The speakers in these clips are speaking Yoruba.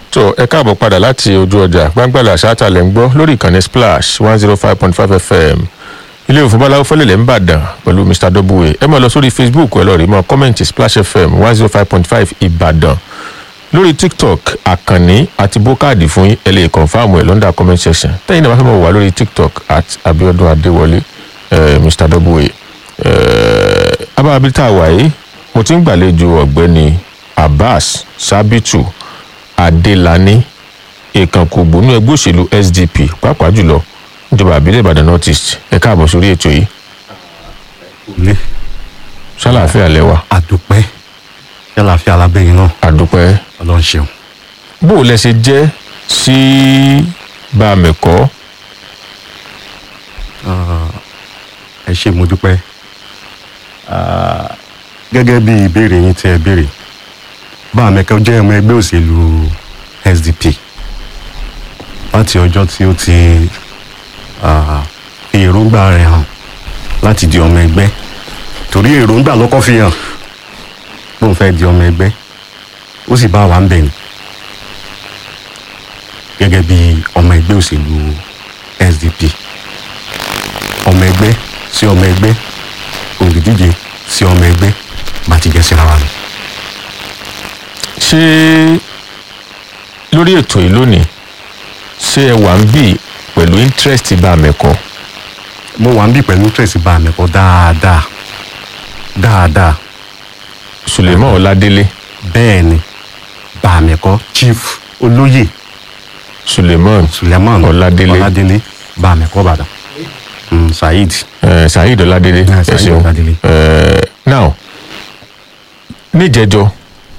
tó ẹ káàbọ̀ padà láti ojú ọjà gbàngbàlà ṣáàtàlẹ̀ ń gbọ́ lórí ìkànnì splash one zero five point five fm ilé òfin bọ́láwó fẹ́lẹ̀lẹ̀ ń bàdàn pẹ̀lú mr w ẹ máa lọ sórí facebook ẹ lọ rí mọ́ kọ́mẹ̀ntì splash fm one zero five point five ìbàdàn lórí tiktok àkànní àti bókáàdì fún yín ẹ lè kọ̀nfàmù ẹ̀ lọ́ndà comment section tẹ́yìn náà bá fẹ́ mọ̀ wá lórí tiktok at abiodun adéwọlé eh, mr w eh, abábí tá a wà yìí mo ti ń gbàlejò ọ̀gbẹ́ni abbas sabitu adélani ìkànkùgbò ní ẹgbẹ́ òṣèlú sdp pàápàá jùlọ ìjọba àbílẹ̀ ìbàdàn north east ẹ káàbọ̀ sórí ètò yìí ilé ṣàlàáfíà lẹ́wà àdúpẹ́ yálàáfíà alábẹ́yìn náà àdúpẹ́ ọlọ́run ṣeun. bó o lẹ ṣe jẹ́ sí bàmẹ̀kọ́ ẹ ṣe mo dúpẹ́ Ah, gẹ́gẹ́ bí ìbéèrè yín tí ẹ béèrè bá àmẹ́kẹ́ jẹ́ ọmọ ẹgbẹ́ òṣèlú sdp láti ọjọ́ tí ó ti ah, fi èròǹgbà rẹ̀ hàn láti di ọmọ ẹgbẹ́ torí èròǹgbà lọ́kọ́ fi hàn lóun fẹ́ di ọmọ ẹgbẹ́ ó sì bá wa ń bẹ̀ ni gẹ́gẹ́ bí ọmọ ẹgbẹ́ òṣèlú sdp ọmọ ẹgbẹ́ sí ọmọ ẹgbẹ́ olùdíje sí ọmọ ẹgbẹ́ bá ti jẹ́ síra wa ni. ṣé lórí ètò yìí lónìí ṣé ẹ wà ń bì pẹ̀lú interest bàmẹ̀kọ́ mo wà ń bí pẹ̀lú tracy bá mi kọ́ dáadáa dáadáa suleiman ọládélé bẹ́ẹ̀ ni bá mi kọ́ chief olóyè suleiman suleiman Ọládélé. ọládélé bá mi kọ́ bàdàn mm, saheed eh, saheed ọládélé Yeah, ẹ Saheed ṣeun Ọládélé. Eh, now níjẹjọ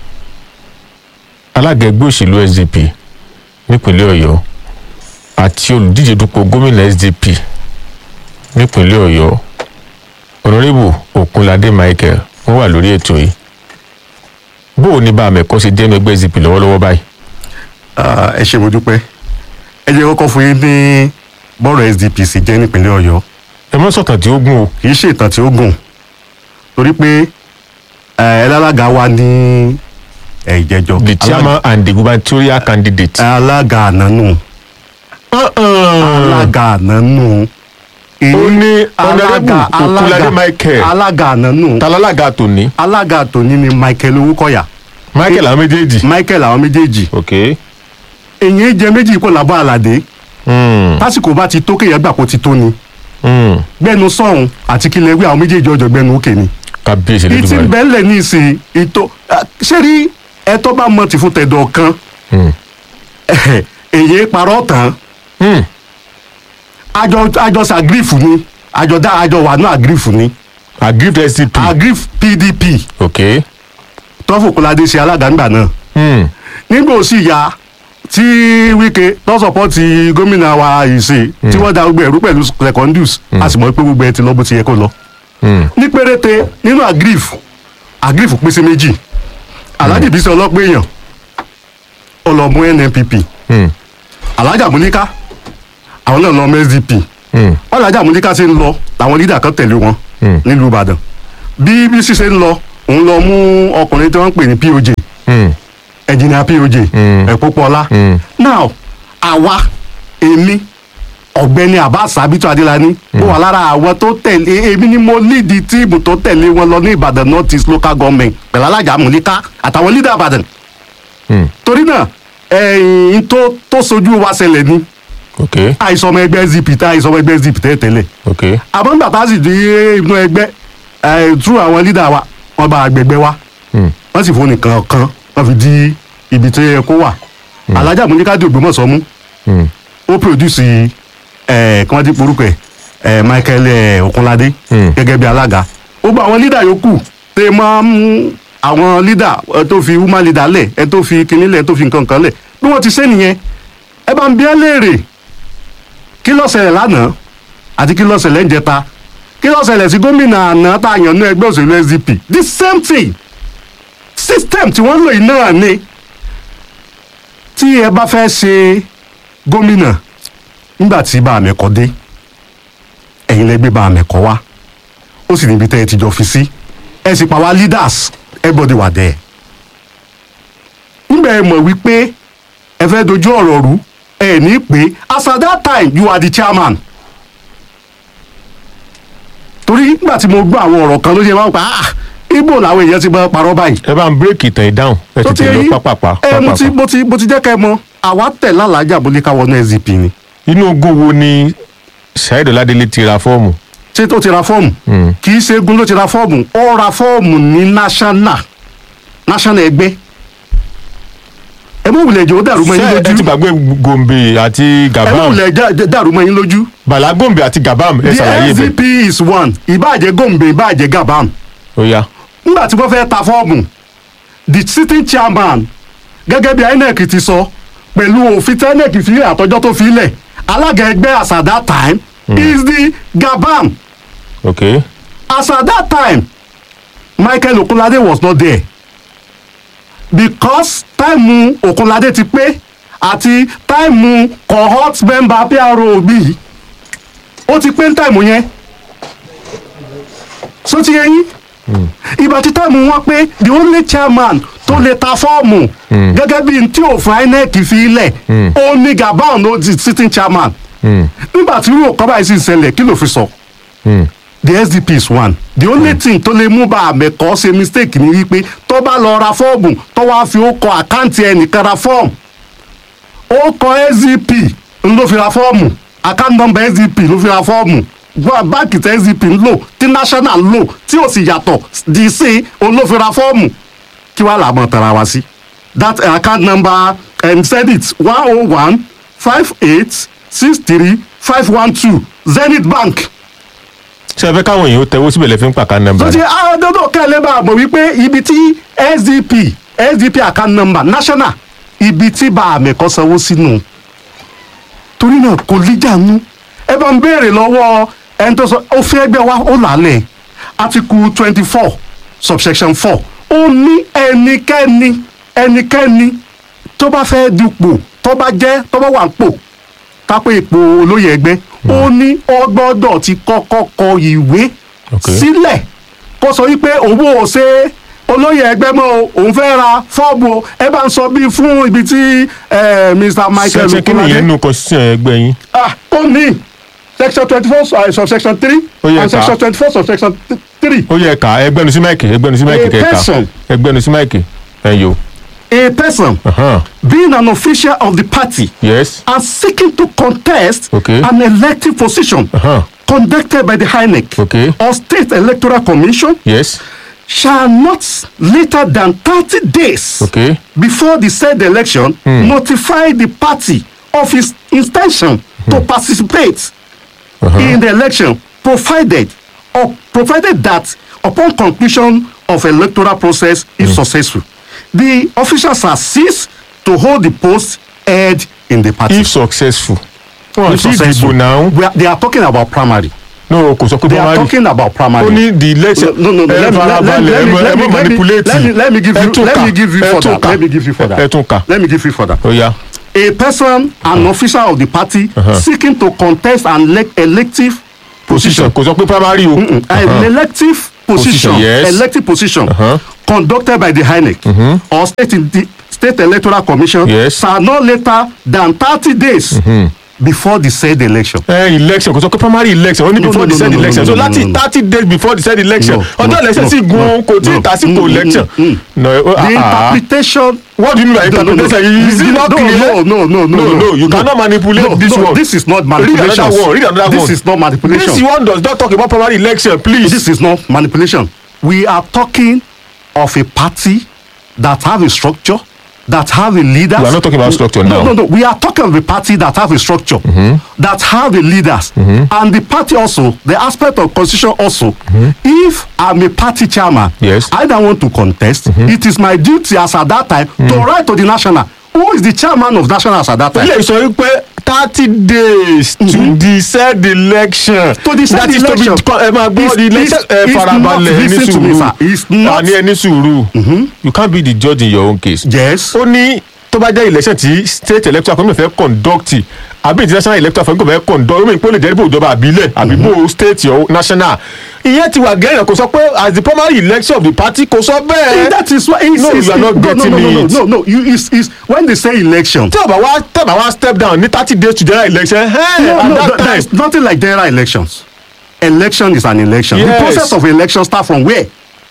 alága ẹgbẹ́ òṣèlú sdp nípínlẹ̀ ọ̀yọ́ àti olùdíje dupò gómìnà sdp nípínlẹ̀ ọ̀yọ́ ọ̀nàrẹ́bù òkunládé michael wọ́n wà lórí ètò yìí bó o ní bá àmẹ̀kọ́ ṣe jẹ́ ẹgbẹ́ sdp lọ́wọ́lọ́wọ́ báyìí Ah, ẹ ṣe mo dúpẹ́ ẹ jẹ́ kọ́kọ́ fún yín ní bọ́ọ̀rọ̀ sdp sì jẹ́ nípínlẹ̀ ọ̀yọ́ ẹ mọ́ sọ̀tàn tí ó gùn o kì í ṣe ìtàn tí ó gùn torí pé ẹ ẹlẹ́lága wa ní ẹ, ìjẹjọ the chairman and the gubernatorial candidate. alága ànánú alága ànánú ó ní ọ̀nàrẹ́bù òkunládé michael alága ànánú talalága tòní alága tòní ni michael owókọ̀yà michael àwọn méjèèjì. michael àwọn méjèèjì ok èyí jẹ méjì kó làbọ̀ àlàdé mm, tásìkò bá ti tó kéèyàn gbà kó ti tó ni mm. gbẹnu sọ̀hún àti kílẹ̀ wí àwọn méjèèjì ọjọ́ gbẹnu òkè ni kábíyèsí ìtì lójúmọ́ bẹ́ẹ̀lẹ̀ ní ìsìn ìtò ṣé rí ẹtọ́ bá mọ̀ tì fún tẹ̀dọ̀ kan èyí parọ́ tán àjọ àjọ sàgrífù ni àjọ dá àjọ wà ní àgrífù ni agrip scp àgríf pdp ok tọ́fùkúládé ṣe alága ńgbà náà mm. nígbà ó sì ya tí wíkẹ́ lọ́sọ̀pọ̀ ti gómìnà wa ìṣe tí wọ́n da gbogbo ẹ̀rú pẹ̀lú secondus a sì mọ̀ pé gbogbo ẹ̀ ti lọ bó ti yẹ kó lọ. Mm. ní péréte nínú agrif agrif pín sí méjì alhaji bisi ọlọ́pẹ́ èèyàn ọlọ́mú nnpp Mm. alhaji amúníká àwọn náà lọ ọmọ sdp Mm. alhaji amúníká ṣe ń lọ làwọn lídà kan tẹ̀lé wọn Mm. nílùú ìbàdàn bí bísí ṣe ń lọ òun lọ mú ọkùnrin tí wọ́n ń pè ní poj Mm. ẹnjìnìà poj Mm. ẹ̀pọ̀pọ̀lá Mm. now àwa èmi ọ̀gbẹ́ni abbas abitu adilani ó wà lára àwọn tó tẹ̀lé èmi ni mo lead tíìmù tó tẹ̀lé wọn lọ ní ìbàdàn north east local government pẹ̀lú alájà amúlíká àtàwọn leader ìbàdàn Mm. torí náà ẹ̀yìn tó tó sojú wa ṣẹlẹ̀ ni ok àìsàn ọmọ ẹgbẹ́ zp tá àìsàn ọmọ ẹgbẹ́ zp tẹ́ tẹ́lẹ̀ ok àmọ́ nígbà tá a sì di inú ẹgbẹ́ ẹ̀ tú àwọn leader wa wọ́n bá agbègbè wa Mm. wọ́n sì fún nìkan kan wọ́n fi di ibi tó yẹ kó wà alájà amúlíká di ògbómọ̀ṣọ́ mú Mm. ó produce ẹ kí wọ́n ti porúkọ ẹ̀ ẹ michael ẹ okunlade Hmm. gẹ́gẹ́ bí alága ó gba àwọn leader yòókù tẹ máa ń àwọn leader ẹ tó fi woman leader lẹ̀ ẹ tó fi kinní lẹ̀ ẹ tó fi nǹkan kan lẹ̀ bí wọ́n ti ṣe nìyẹn ẹ bá ń bí ẹ léèrè kí ló ṣẹlẹ̀ lánàá àti kí ló ṣẹlẹ̀ ń jẹta kí ló ṣẹlẹ̀ sí gómìnà àná tá a yàn ní ẹgbẹ́ òṣèlú sdp the same thing system tí wọ́n lò yìí náà ni tí ẹ bá fẹ́ ṣe gómìnà nígbà tí bá àmẹ́kọ dé ẹ̀yin lẹ gbé bá àmẹ́kọ wá ó sì níbi tẹ́ ẹ ti jọ fi sí ẹ sì pa wá leaders everybody wà there nígbà ẹ mọ̀ wípé ẹ fẹ́ dojú ọ̀rọ̀ rú ẹ ní pé as at that time you are the chairman torí nígbà tí mo gbọ́ àwọn ọ̀rọ̀ kan ló ṣe máa ń pa ah ibo làwọn èèyàn ti bá parọ́ báyìí ẹ bá ń bírèkì ìtàn ìdáhùn ẹ tó ti ti tẹ̀lé yí pápápá ẹ mo ti pápápá. mo ti mo ti jẹ́ kẹ́ ẹ mọ̀ àwa tẹ̀ lálàájà bó lè ká wọnú sdp ni inú ogún wo ni saheed ọládélé ti ra fọ́ọ̀mù ṣé tó ti ra fọ́ọ̀mù kì í ṣe egun ló ti ra fọ́ọ̀mù ó ra fọ́ọ̀mù ní national national ẹgbẹ́ ẹ mọ̀ wùlẹ̀ jẹ́ ó dàrú mọ́ yín ṣé ẹ ti lójú gbàgbé gombe àti ẹ mọ̀ gabam wùlẹ̀ já- dàrú mọ́ yín lójú bàlá gombe àti gabam ẹ the ṣàlàyé bẹ́ẹ̀ sdp is one ìbàjẹ́ gombe ìbàjẹ́ gabam ó yá nígbà tí wọ́n fẹ́ ta fọ́ọ̀mù the sitting chairman gẹ́gẹ́ bí inec ti sọ pẹ̀lú òfin tí inec fi lẹ̀ àtọ́jọ́ tó fi lẹ̀ alága ẹgbẹ́ as at that time is the gabam ok as at that time michael okunlade was not there because táìmù okunlade ti pé àti táìmù cohort member pro bí ó ti pé ní táìmù yẹn so ti yẹ yín ìgbà tí táìmù wọn pé the only chairman tó lè ta fọ́ọ̀mù gẹ́gẹ́ bí n tí òfin inec fi lẹ̀ ó ní gabon ló di sitting chairman nígbà tí irú ọ̀kan báyìí sì ṣẹlẹ̀ kí ló fi sọ the sdp is one the only thing tó lè mú bá àmẹ̀kọ́ ṣe mistake ni wípé tó bá lọ ra fọ́ọ̀mù tó wá fi ó kọ àkáǹtì ẹnìkan ra fọ́ọ̀mù ó kọ sdp ń ló fi ra fọ́ọ̀mù account number sdp ló fi ra fọ́ọ̀mù Gba- báńkì tí sdp ń lò tí national ń lò tí ò sì yàtọ̀ di sí òun ló fi ra fọ́ọ̀mù kí wàá làmọ̀ tara wa sí that uh, account number um, send it one oh one five eight six three five one two zenith bank ṣé ẹ fẹ́ káwọn èèyàn ó tẹwọ́ síbẹ̀ lẹ́fí ń pàkà nọ́mbà tó ti àádọ́dọ̀ kẹ́lẹ́ bá a mọ̀ wípé ibi tí sdp sdp account number national ibi tí bá a mẹ̀kọ́ sanwó sínú torí náà kò líjànú ẹ bá ń béèrè lọ́wọ́ ẹni tó sọ òfin ẹgbẹ́ wa ó làálẹ̀ article twenty four subsection four ó ní ẹnikẹ́ni ẹnikẹ́ni tó bá fẹ́ dupò tó bá jẹ́ tó bá wà ń pò kápẹ́ ipò olóyè ẹgbẹ́ ó ní ó gbọ́dọ̀ ti kọ́kọ́ kọ ìwé Ok. sílẹ̀ kó sọ wípé òun ò ṣe olóyè ẹgbẹ́ mọ́ o òun fẹ́ ra fọ́ọ̀mù o ẹ bá ń sọ bí fún ibi tí eh, mr michael ṣe kí nìyẹn nù constitution ẹgbẹ́ yín ah ó ní section twenty four subsection three Ó yẹ and ká. section twenty four subsection th- three ó yẹ ká ẹgbẹ́nu sí máìkì ẹgbẹ́nu sí máìkì A kẹka person. ẹgbẹ́nu sí máìkì ẹ̀yọ́ a person being an official of the party yes and seeking to contest Okay. an elective position Uh-huh. conducted by the INEC Okay. or State Electoral Commission yes shall not later than 30 days okay before the said election notify the party of its intention to participate in the election provided or provided that upon conclusion of electoral process is successful the officials are ceased to hold the post held in the party. if successful wọn If sì successful. dìbò náà We are, they are talking about primary. no kò sọ pé They are primary talking about primary. ó ní the election no no no ẹ let me let, let, farabalẹ̀ let, me- ẹ let, me- mọ̀ let, me- manipulate let me let me give ẹ you tún let kà, me give you ẹ further tún kà, let me give you further ẹ tún kà let me give you further ó yá a person an officer of the party seeking to contest an elec elective position position kò sọ pé primary o an elective position Position, yes. elective position Uh-huh. conducted by the INEC or state in the state electoral commission Yes. shall not later than thirty days before the said election. ẹ election kò sọ pé primary election ó ní No, before no, the no, said no, no, election no, so no, láti no, no. thirty days before the said election No, ọjọ́ no, election no, sì gun no, kò tí ì no. tásìkò Mm, election mm, mm. no ó- the ah, ah. interpretation what do you mean by No, no, no. interpretation is it not no, clear No, no, no, no, no no you cannot manipulate no, this no, one This is not read manipulation. another one read another this one is not manipulation. this one does not talk about primary election please This is not manipulation. We are talking of a party that have a structure, that have a leader. We are not talking about structure no, now. No, no, We are talking of a party that have a structure, that have a leaders, and the party also, the aspect of constitution also. If I'm a party chairman, Yes. I don't want to contest. It is my duty as at that time to write to the national. Who is the chairman of national as at that time? ilé sọ wípé thirty days to the said election To the said that is election. to be ẹ máa gbọ́ It's- the election it's- ẹ it's farabalẹ̀ not- ní listen to me, sùúrù sir. It's not- àní ẹni sùúrù you can't be the judge in your own case Yes. ó ní tó bá jẹ́ election tí state electoral commission fẹ́ conduct àbí international electoral commission fẹ́ conduct ó mìíràn pé ó lè jẹ́ bó ìjọba àbílẹ̀ àbí bó state or national ìyẹn ti wà gẹ́rẹ̀ kò sọ pé as the primary election of the party kò sọ bẹ́ẹ̀. that is why it's, No, it's, you are not no, getting no, no, no, it. no, no, you, it's, it's, when they say election tí ọba wa tẹ̀bà wa step down ní thirty days to general election hey, no, at no, that th- time there's nothing like general elections election is an election the Yes. process of election start from where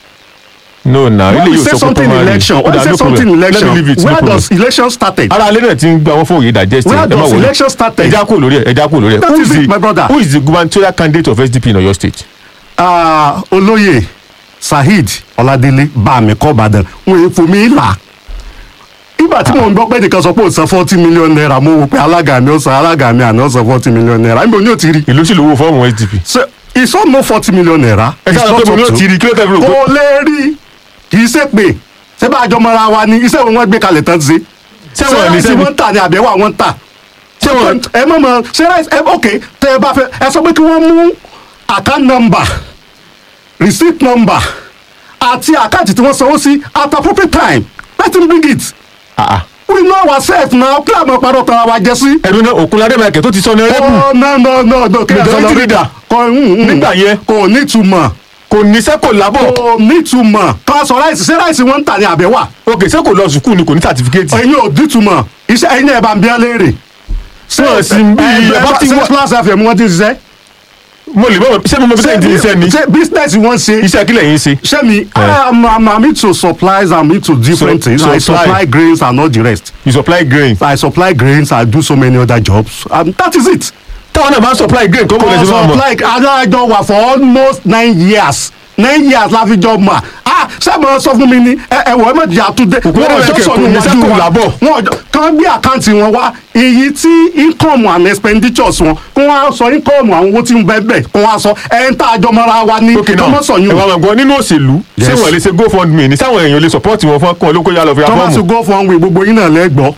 no na when ilé we yóò say sọ pé something primary election Ó when we dà, say no something problem. election Let me leave it, no where problem. does election started ara alẹ́ náà ti ń gba wọn fún òye digest Where ẹ má does wọlé election started? ẹja kúrò lórí ẹ ẹja kúrò lórí ẹ That who is is it, the my brother. who is the gubernatorial candidate of SDP in Oyo state. Ah, olóyè saheed ọládélé báàmì kọ́bàdàn wọn èèfò mi là ìgbà tí mò ń gbọ́ pé nìkan sọ pé ó san forty million naira mo wò pé alága mi ó san alága mi àná ó san forty million naira níbo ni ó ti rí ìlú sì lówó fọ́ọ̀mù SDP. so it's not no forty million naira ẹ sáà sọ pé mo ní ó ti rí kí ló tẹ́ fi rò pé. kò lè rí kì í ṣe pé ṣé bá a jọ mọra wa ni iṣẹ́ wo wọ́n gbé kalẹ̀ tán ṣe Ṣé wọ́n ní ráìsì sẹ́ni? wọ́n ń tà ní àbẹ̀wò àwọn ń tà Ṣé wọ́n- ẹ mọ̀ mọ̀ ṣé ráìsì ẹ ok tẹ ẹ bá fẹ́ ẹ sọ pé kí wọ́n mú account number receipt number àti àkáǹtì tí wọ́n sanwó sí at appropriate time let him bring it Ah, ah. we know ourselves now kí àmọ́ parọ́ tara wa jẹ sí. ẹnu náà òkunládé michael tó ti sọ ní rẹ́pù oh no no no no kí ẹ sọ Majority lọ leader. kò Nígbà yẹn. kò nítumọ̀ kò níṣẹ́ kò lábọ̀ kò nítumọ̀ ká sọ ráìsì ṣé ráìsì wọ́n ń tà ní àbẹ̀wà ok ṣé kò lọ sùkúù ni kò ní certificate. ẹ̀yin ò nítumọ̀ iṣẹ́ ẹ̀yin náà ẹ̀ bá ń bí ẹ léèrè. Wọ́n sì ń bí ẹ ẹ bá ti ṣe wá- class fm wọ́n ti ṣiṣẹ́. mo lè bọ́ ṣé mo mọ bí sẹ́yìn ti ń ṣe ni ṣe business wọ́n ṣe. iṣẹ́ kílẹ̀ yín ṣe. ṣé mi I'm, I'm, I'm into supplies I'm into different So- things I supply. supply grains and all the rest you supply grain. I supply grains I do so many other jobs and that is it. táwọn náà máa ń supply grain kọ́ bọ̀ I lẹ́sìn máa mọ̀. supply adájọ́ wà for almost nine years nine years la fi jọ mà ah sábà sọ fún mi ni ẹ ẹ wọ ẹ má jẹ àtúndé Òkúrẹ́ wọn Mẹ̀kẹ́ ọjọ́ sọ kò ní ní wájú sẹ́kù wa lábọ̀. wọn ọjọ́ kàn gbé àkáǹtì wọn wá èyí tí income and expenditures wọn kó wọn á sọ income àwọn owó tí ń bẹ bẹ kó wọn á sọ ẹ ń tá àjọ mọ́ra wa ní ok kó náà mọ́ sọ ẹ yún wá máa gbọ́ nínú òṣèlú ṣé Yes. wọ́n lè ṣe gofundme ní sáwọn èèyàn lè support wọn fún ọkàn olóko yà lọ fi tó bá ti afọ́ọ̀mù. go for one way gbogbo yín náà lẹ́gbọ́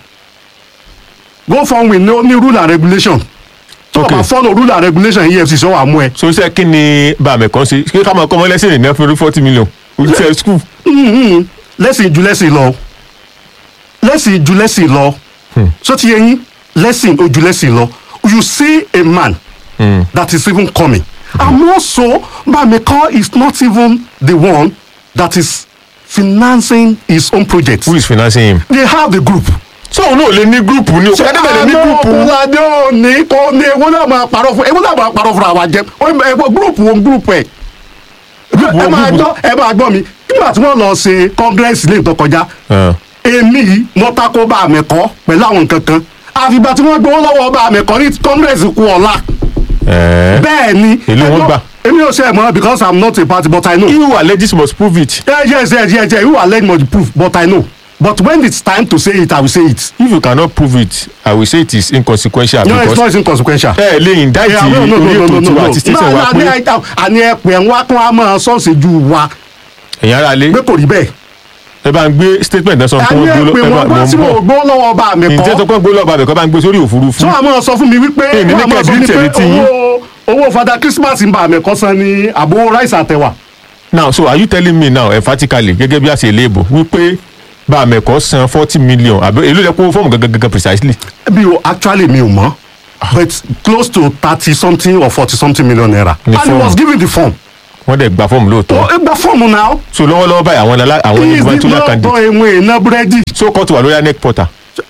go for one way ní ní rule and regulation tó o Okay. bá follow rule and regulation EFCC wà mú ẹ. so iṣẹ́ kí ni bàmẹ̀ kan ṣe kí ká máa kọ́ ọmọ lẹ́sìn ìrìn náà fún forty million iṣẹ́ school. Mhm. lẹ́sìn ju lẹ́sìn lọ lẹ́sìn ju lẹ́sìn lọ so ti yẹ yín lẹ́sìn ojú lẹ́sìn lọ you see a man Mm. that is even coming and also Bameko is not even the one that is financing his own project who is financing him. they have the group. so òun náà lè ní gúrùpù ni òkú ẹ̀dẹ́gbẹ̀ lè ní gúrùpù. ọ̀làdé òní kò ní ewu náà máa parọ́ fún ewu náà máa parọ́ fún àwa jẹ ẹgbẹ́ gúrùpù wọn gúrùpù ẹ̀ Gúrùpù ẹ wọn, máa gúrùpù. gbọ́ ẹ máa gbọ́ mi nígbà tí wọ́n lọ ṣe congress lè tó kọjá Ah. èmi yìí mo tako bá àmì kọ́ pẹ̀lú àwọn nǹkan kan àfìgbà tí wọ́n gbowó lọ́wọ́ bá àmì kọ́ ní congress kú ọ̀la Eh. bẹ́ẹ̀ ni Èló wọ́n ẹgbọ́n- gbà? èmi ò ṣe mọ́ because i'm not a party but i know. he who alleges must prove it. yes yes yes yes yes you are letting me proof but i know but when it's time to say it i will say it. if you cannot prove it i will say it is inconsequential no it's because not inconsequential. ẹ lè indict Yeah, no, no, orí no, ètò no, no, tiwa no. àti station wa Náà, pé àní àní ẹ̀pẹ̀ ń wá kún á máa sọ́ọ̀sì ju wa ẹ̀yin ara lé pé kò rí bẹ́ẹ̀. ẹ bá ń gbé statement náà sọ fún àní wọn gbé ẹ̀pẹ̀ lọ wọn ẹ wá bá sí mọ̀ wọn ń gbó lọ́wọ́ ọba mi bọ̀ ǹjẹ́ sọ kọ́. pé gbé lọ́ba àbẹ̀kọ́ bá ń gbé sórí òfurufú tí wọ́n á máa sọ fún mi wípé Èyí ní wọ́n á máa sọ fún mi kẹ̀bí pé tẹ̀lé tí yín. owó owó fada christmas ń bá àmì ẹ̀kọ́ san ní àbò rice àtẹ̀wà. now so are you telling me now emphatically gẹ́gẹ́ bí a ṣe léèbò wípé bá a mẹ̀kọ́ san forty million àbí èló lẹ kó fọ́ọ̀mù gangan gangan precisely bí o actually mi ò mọ̀ but close to thirty something or forty something million naira Ní and he form. was given the form. wọ́n dẹ̀ gba fọ́ọ̀mù lóòótọ́ ó gba fọ́ọ̀mù náà. so lọ́wọ́lọ́wọ́ báyìí àwọn alá- àwọn he is the gubernatorial lọ́tọ̀ candidate ìwọ̀n iná búrẹ́dì. so kóòtù wà lórí anec portal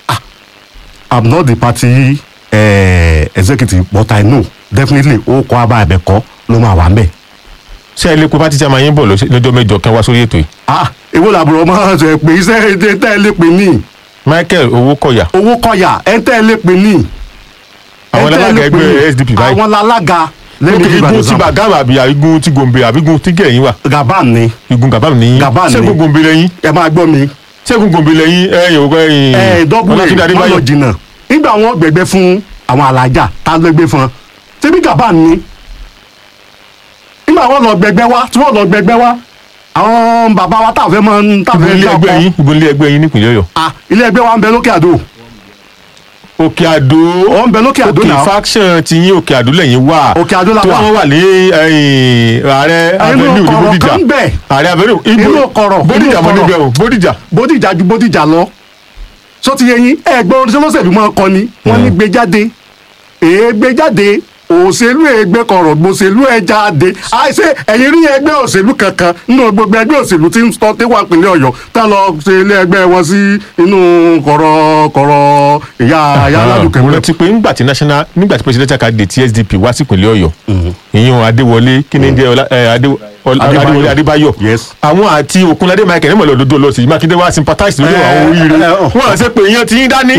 i'm not the party uh, executive but i know definitely ó kọ́ abá ẹ̀bẹ̀kọ́ ló máa wà ń bẹ̀. ṣé ẹ lè pe pátí tí a máa yín bọ̀ lọ́sẹ̀- lọ́jọ́ mẹ́jọ kan wá sórí ètò yìí ah èwo làbúrò máa ṣe pé iṣẹ́ ẹ̀dẹ́ tẹ́ ẹ lè pè ní michael owókọ̀yà owó kọ̀yà ẹ̀ tẹ́ ẹ lè pè ní. àwọn ẹ̀ tẹ́ ẹ alága lè pè ẹgbẹ́ ní. sdp báyìí àwọn alága ok lẹ́nu igun ti bàgámà àbí igun ti gòmbè àbí igun ti gẹ̀yìn wà gàbán ni igun gàbámù ní Gabam ni. ṣẹ́gun gòmbè lẹ́yìn ẹ máa gbọ́ mi ṣẹ́gun gòmbè lẹ́yìn ẹ̀yìn òkú ẹ̀yìn ẹ dọ́gbù ẹ̀ ọlátúndé má adébáyọ̀ lọ jìnnà nígbà wọn gbẹgbẹ fún àwọn alájà tá a gbẹgbẹ fún ṣebí gàbán ni nígbà wọn lọ gbẹgbẹ wá tí wọn lọ gbẹgbẹ wá àwọn bàbá wa táwọn fẹ́ máa ń táwọn igun fẹ́ ilé dá ẹgbẹ́ ọkọ yín igun ilé ẹgbẹ́ yín nípìnlẹ̀ ọ̀yọ́ ah ilé ẹgbẹ́ wa ń bẹ lókè àdó òkè àdó ó ń bẹ lókè àdó òkè náà faction ti yín òkè àdó lẹ́yìn wà Òkè Àdó la tí wà. wọ́n wà ní ẹ̀yìn ààrẹ avenue ní kọ̀rọ̀ bódìjà kan bẹ̀. ààrẹ avenue Inú kọ̀rọ̀, bódìjà inú mọ́ kọ̀rọ̀. níbẹ̀ o bódìjà bódìjà ju bódìjà lọ sọ ti yẹ yín ẹgbẹ́ orin olóṣèlú máa kọ ni wọ́n ní gbé jáde èé gbé jáde òṣèlú ẹgbẹ́ kọ̀rọ̀ gbòṣèlú ẹ jáde àìsè ẹ̀yìn rí ẹgbẹ́ òṣèlú kankan nínú gbogbo ẹgbẹ́ òṣèlú tí ń sọ tí wà pínlẹ̀ ọ̀yọ́ tá lọ ṣe ilé ẹgbẹ́ wọn sí inú kọ̀rọ̀ kọ̀rọ̀ ìyá ìyá aládùúkẹ́ mo wọn. rántí pé nígbà tí national nígbà tí presidential candidate tí sdp wá sí ìpínlẹ̀ ọ̀yọ́ ìyẹn adéwọlé kí ni jẹ́ ọlá- ẹ, Adé- ọlá- Adébáyọ̀. adéwọlé adébáyọ̀ Yes. àwọn àti òkunládé michael nímọ̀lẹ́ òdodo lọ sí mákindé wá sympathize lórí Ẹ, àwọn oríire ẹ, ọ. wọn àti pé ìyẹn ti yín dání.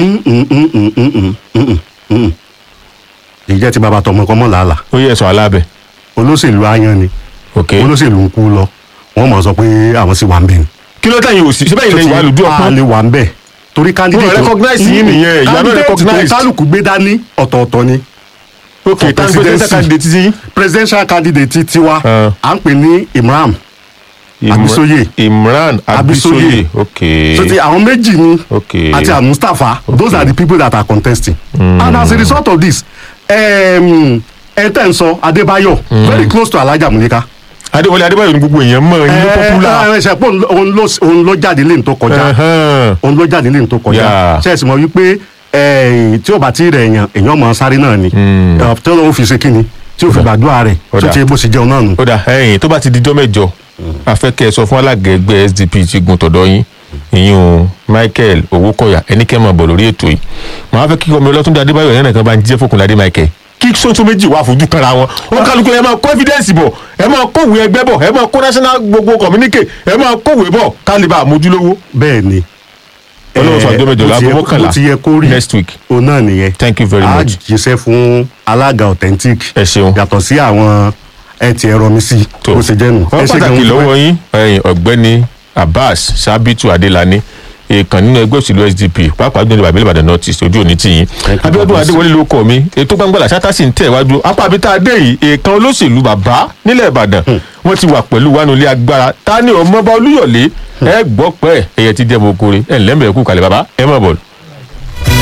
ìjẹ́ ti bàbá tọmọ kọ́mọ́ làálàá ó yẹ sọ alábẹ olóṣèlú ayan ni ok olóṣèlú ń kú lọ wọ́n mọ̀ sọ pé àwọn sì wà ń bẹ̀ ni. kí ló tẹ̀yìn òsì síbẹ̀ yìí lẹ́yìn wà lójú a ọpọ́n lè wà ń bẹ̀ torí candidate Wọ́n recognize yín nìyẹn, you are not candidate tó recognized. kálukú gbé dání ọ̀tọ̀ọ̀tọ̀ ni ok for tán presidential presidency. candidate ti yín. presidential candidate tiwa Ah. à ń pè ní Imran Imra- Abisoye. imran abisoye Abisoye. ok so ti àwọn méjì ni ok àti àwọn Mustapha those are the people that are contesting and as a result of this um, ẹ tẹ́ ń sọ Adébáyọ̀ very close to Alhaja Munika adéwọlé adébáyọ̀ ní gbogbo èèyàn mọ̀ ẹ̀yin ló popular. ẹ ẹ ṣe pé òun ló- òun ló òun ló jáde lẹ́yìn tó kọjá Ẹhẹ́n. òun ló jáde lẹ́yìn tó kọjá Yeah. ṣe é sì mọ̀ wípé eh, tí ó bá ti rẹ̀ èèyàn èèyàn mọ̀ sáré náà ni Mm. Eh, tí ó fi ṣe kíni tí ó fi gbàdúrà rẹ̀ Ó tó dà. ti bó ṣe jẹun náà nù. ó dà ẹ̀yin tó bá ti dijọ́ mẹ́jọ afẹ́kẹ́ sọ fún alága ẹgbẹ́ sdp ti gun tọ̀dọ̀ yín ìyún o michael owókọ̀yà ẹnikẹ́ máa bọ̀ lórí ètò yìí màá fẹ́ kí ọmọ ọlọ́túndé adébáyọ̀ yẹn nìkan bá ń jíjẹ́ fòkùnládé michael kí sọ́tún méjì wà fojú kanra wọn ó kálukú ẹ máa kó evidence bọ̀ ẹ máa kówèé ẹgbẹ́ bọ̀ ẹ máa kó national gbogbo communique ẹ máa kówèé bọ̀ kálíbà àmójúlówó bẹ́ẹ̀ ni ọlọ́run sọ àjọ mẹ́jọ bó ti láago yẹ- mọ́kànlá bó ti yẹ kó rí next week òun náà nìyẹn thank you very a much jíṣẹ́ fún alága authentic ẹ ṣeun yàtọ̀ sí àwọn ẹ ti ẹ̀rọ mi sí tó bó ṣe jẹ́ nù. wọ́n Ẹ ṣé pàtàkì gan-an. lọ́wọ́ yín ẹ̀yin ọ̀gbẹ́ni abbas sabitu adelani èèkàn nínú ẹgbẹ́ òṣèlú sdp pàápàá jùlọ bàbá ìbàdàn north east ojú òní tìyín Thank you, abíọ́dún Abbas. adéwọlé ló kọ mi ètò gbàngbàlà ṣáta sì ń tẹ̀ wájú apá àbí tá a dé yìí èèkàn olóṣèlú bàbá nílẹ̀ ìbàdàn wọ́n ti wà pẹ̀lú wánulẹ̀ agbára ta ni ọmọọba olúyọ̀lé ẹ gbọ́ pẹ́ ẹ̀yẹ ti jẹ́ mokore ẹ̀ ńlẹ́mẹ̀ẹ́kú kalẹ̀ bàbá ẹ mọ̀ bọ̀lù.